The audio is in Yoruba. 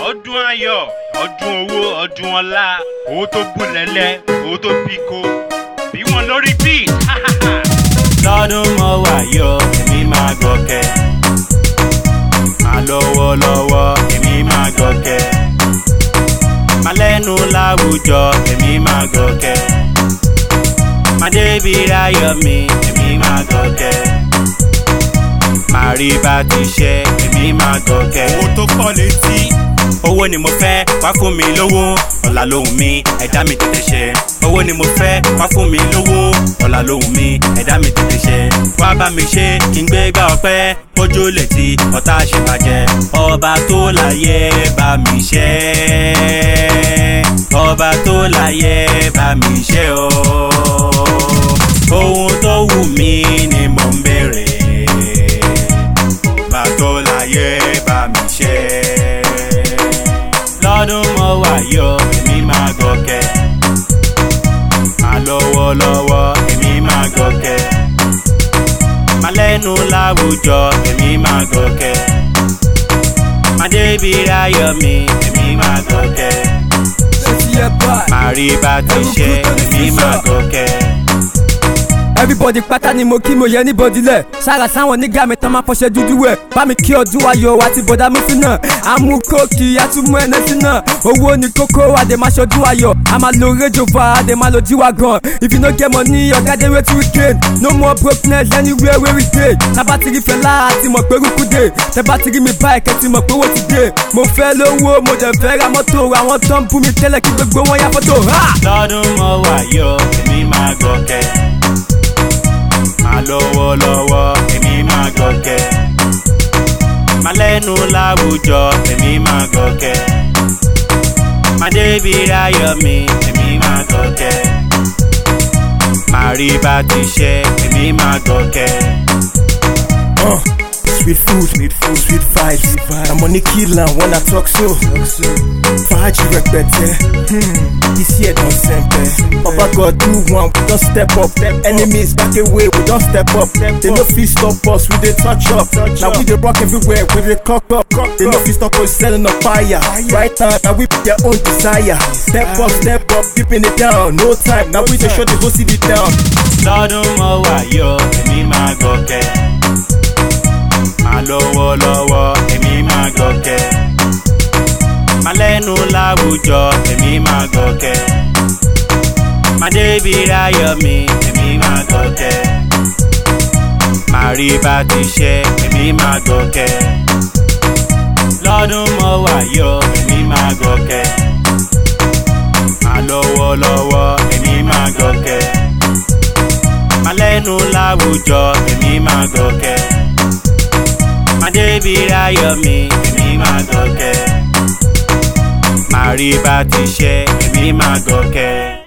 ọdún ayọ̀ ọdún owó ọdún ọlá owó tó bùlẹ̀lẹ̀ owó tó bíko bí wọn lórí bíi lọ́dún mọ́ wà yọ èmi máa gòkè máa lọ́wọ́ lọ́wọ́ èmi máa gòkè máa lẹ́nu láwùjọ èmi máa gòkè máa débi ráyọ̀ mi èmi máa gòkè máa rí bá ti ṣe èmi máa gòkè. owó tó pọ̀ létí owó ni mo fẹ́ wá fún mi lówó ọ̀la lóhùn mi ẹ̀dá mi tètè ṣe owó ni mo fẹ́ wá fún mi lówó ọ̀la lóhùn mi ẹ̀dá mi tètè ṣe wá bá mi ṣe kí n gbé gbá ọpẹ́ kójú létí ọ̀tá ṣèbàjẹ́ ọba tó láyé bá mi ṣe ọba tó láyé bá mi ṣe o ohun tó wù mí ni mò ń béèrè ọba tó láyé bá mi ṣe lọ́dún mọ́ wà yọ èmi máa gòkè máa lọ́wọ́ lọ́wọ́ èmi máa gòkè máa lẹ́nu láwùjọ èmi máa gòkè máa débi ráyọ̀ mi èmi máa gòkè máa rí bá ti ṣe èmi máa gòkè. everybody pátá ni mo kí mo yẹ níbọdí lẹ sára sáwọn nígà mi tán máa fọṣẹ dúdú wẹ bá mi kí ọdún ayọ̀ àti bọ̀dá mi sí náà àmú kóòkì àtúmú ẹnẹsí náà owó ni kókó àdè máa ṣọdún ayọ̀ a máa lo rédíò va àdè máa lo jíwá gan if you no get money ọ̀gá dé wetin we gain no more brokenness anywhere wey we dey tábà ti rí fẹlá àti mọ̀ pé rúkú dé tẹ́bà ti rí mi báyìí kẹ́ ti mọ̀ pé owó ti dé mo fẹ́ lówó mo dẹ̀ fẹ́ ra mọ́tò àwọn tó ń bú mi tẹ́lẹ̀ kí gbogbo wọn yá fọ́tò. lọ́dún mọ́ wà yọ èmi máa gòkè máa lọ́wọ́ lọ́wọ́ èmi máa gòkè máa lẹ́nu láwùjọ èmi máa gòkè máa débi ráyọ̀ mi èmi máa gòkè máa rí bá ti ṣe èmi máa gòkè. Uh, sweet food, sweet food, sweet vibes. Na money kill am when I talk so. Fàájì rẹpẹtẹ, hmm, this year don sempe. Baba God do one, we don step up. Enemies back away, we don step up. They no fit stop us, we dey touch up. Na we dey rock everywhere, we dey cock up. They no fit stop us selling on fire. Right now, na we be their own desire. Step up, step up, keeping it down. No time, na we dey shut the whole city down. lọ́dún mọ́ wà yọ èmi máa gòkè máa lọ́wọ́ lọ́wọ́ èmi máa gòkè máa lẹ́nu láwùjọ èmi máa gòkè máa débi ráyọ̀ mi èmi máa gòkè máa rí bá ti ṣe èmi máa gòkè lọ́dún mọ́ wà yọ èmi máa gòkè máa lọ́wọ́ lọ́wọ́ èmi máa gòkè máa lẹ́nu láwùjọ èmi máa gòkè máa débi ráyọ̀ mi èmi máa gòkè máa rí bá ti ṣe èmi máa gòkè.